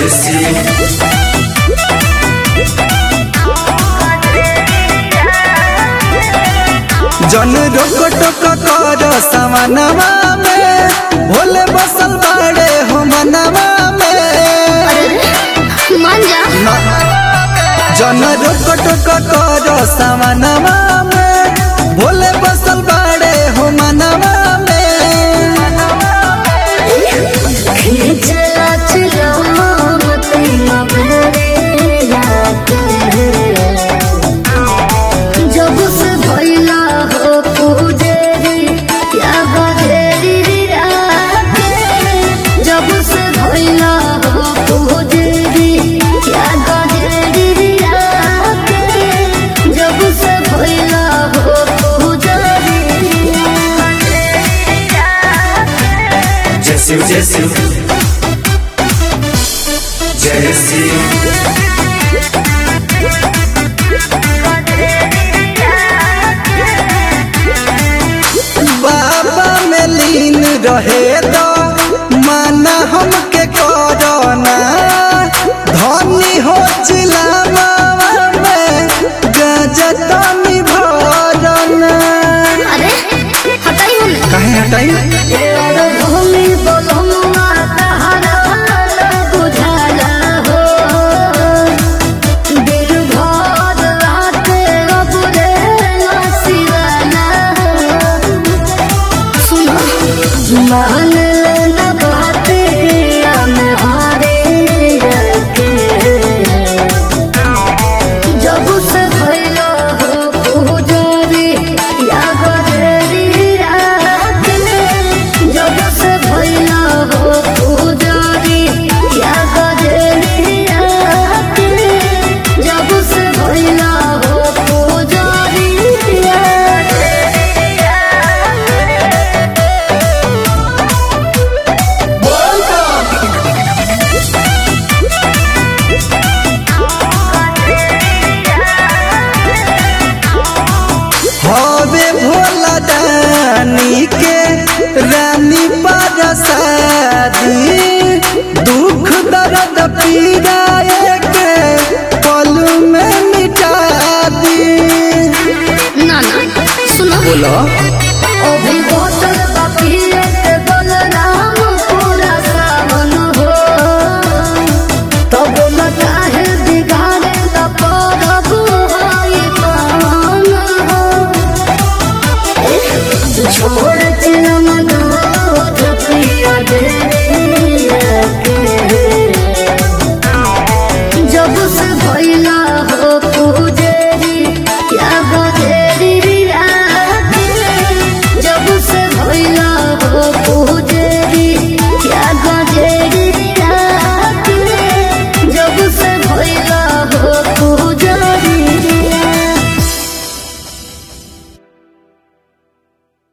शिव जन रोक टोक कर सवनवा में भोले बसल बाड़े हो मनवा में मान जा जन रोक टोक कर सवनवा में भोले बसल बाड़े हो मनवा में खिचला चलो तुम बरेला जब से भइला हो पूजेरी क्या बजेरी रात जब से भइला हो पूजेरी क्या बजेरी रात जब से भइला हो पूजेरी जय शिव जय शिव जय शिव बाबा में लीन रहे तो माना हमके करना धनी हो चिलावा में गजतनी भरना अरे हटाई हमें काहे हटाई भूमि बोलमुआ तहरा बुझाला हो दिल भर राते अबुरे नसीवाला सुनो मान न बाते हम हारे रखे जब से भइलो हो पूजारी या बजेरी रात में जब से भइलो हो पूजारी या बजेरी रात में जब से भइलो हो पूजारी या हवे भोला दानी के रानी पर शादी दुख दर्द पीराए के पल में मिटा दी ना ना सुनो बोलो अभी बोतल पपिए के बलराम पूरा सावन हो तब न काहे बिगाड़े त परब होई पावन हो छोड़ चिलम दूध पिया दे